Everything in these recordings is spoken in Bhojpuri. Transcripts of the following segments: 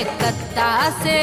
कलकत्ता से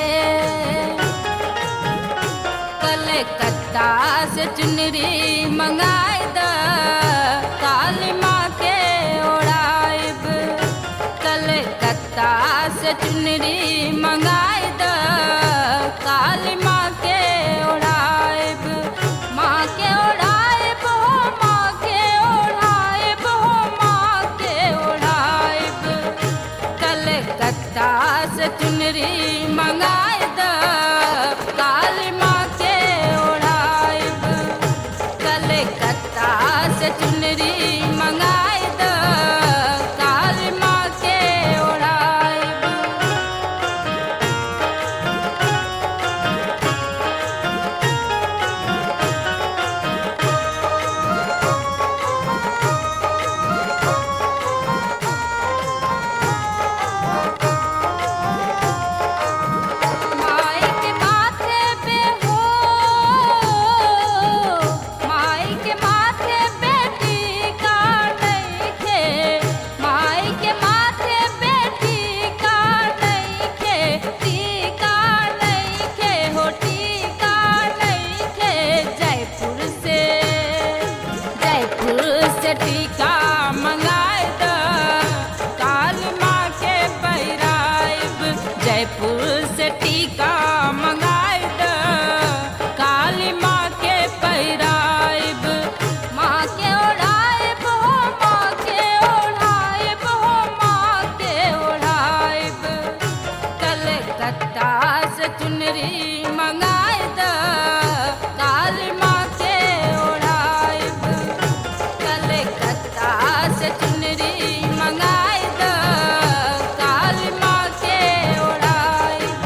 कलकत्ता से चुनरी मंगाए द काली माँ के ओढ़ाइब कलकत्ता से चुनरी मंगाए द काली माँ के ओढ़ाइब माँ के ओढ़ाइब हो माँ के ओढ़ाइब हो माँ के ओढ़ाइब कलकत्ता से चुनरी मंगाए द काली माँ के ओढ़ाइब कलकत्ता से चुनरी मंगाए द काली माँ के ओढ़ाइब माई के माथे पे हो माई के माथे पे टीका नइखे माई के माथे पे टीका नइखे टीका नइखे हो टीका नइखे जयपुर से जयपुर से टीका मंगाए द काली माँ के पैराइब जयपुर से टीका मंगाए द काली माँ के पैराइब माँ के ओढ़ाइब हो माँ के ओढ़ाइब हो माँ के ओढ़ाइब कलकत्ता से चुनरी मंगाए द काली माँ के ओढ़ाइब कलकत्ता से चुनरी मंगाए द काली माँ के ओढ़ाइब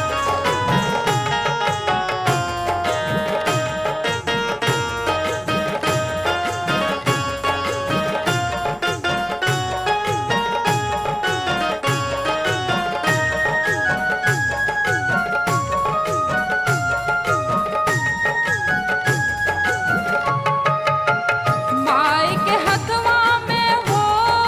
माई के हथवा में हो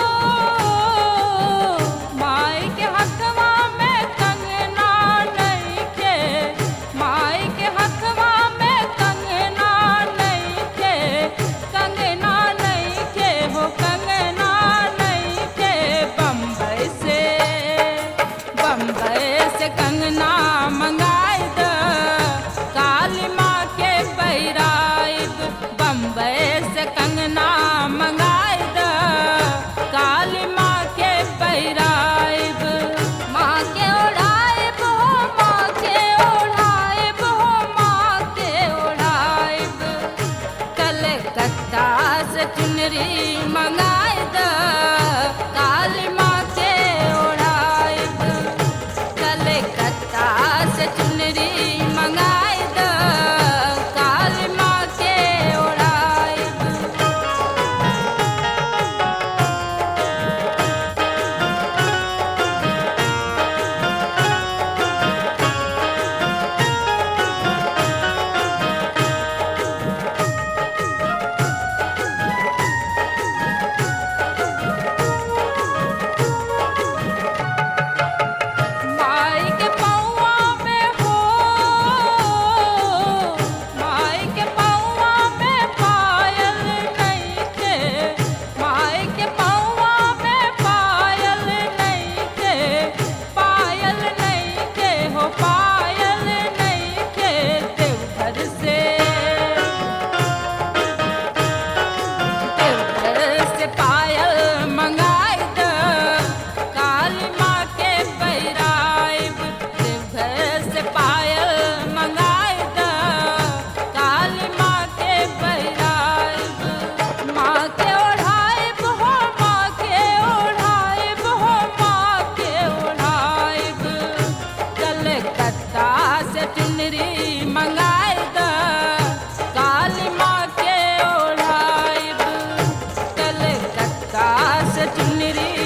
माई के हथवा में कंगना नइखे माई के हथवा में कंगना नइखे कंगना नइखे हो कंगना नइखे बम्बई से बम्बई से कंगना मंगाए द काली माँ के पैराइब बम्बई से कंगना मंगाए द काली माँ के पैराइब माँ के ओढ़ाइब हो माँ के ओढ़ाइब हो माँ के ओढ़ाइब कलकत्ता से चुनरी मंगाए द काली माँ के ओढ़ाइब कलकत्ता से चुनरी मंगाए द काली माँ के ओढ़ाइब माई के पौआ में हो माई के पौआ में पायल नइखे माई के पौआ में पायल नइखे पायल नइखे हो पायल नइखे देवघर से देवघर से पायल मंगाए द काली माँ के पैराइब देवघर से पायल मंगाए द काली माँ के पैराइब माँ के ओढ़ाइब हो माँ के ओढ़ाइब हो माँ के ओढ़ाइब कलकत्ता से चुनरी मंगाए द काली माँ के ओढ़ाइब कलकत्ता से चुनरी